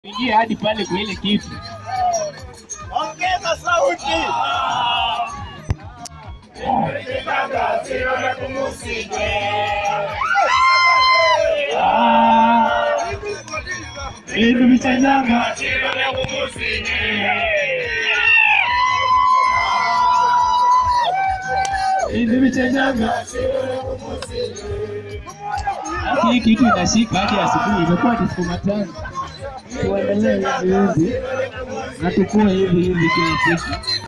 Ingia hadi pale kwa ile kitu. Ongeza sauti. Hivi vichanyanga. Hivi vichanyanga. Hii kitu inashika hadi asubuhi, imekuwa ni siku matano. Tuendelee hivi hivi na tukue hivi hivi kila siku.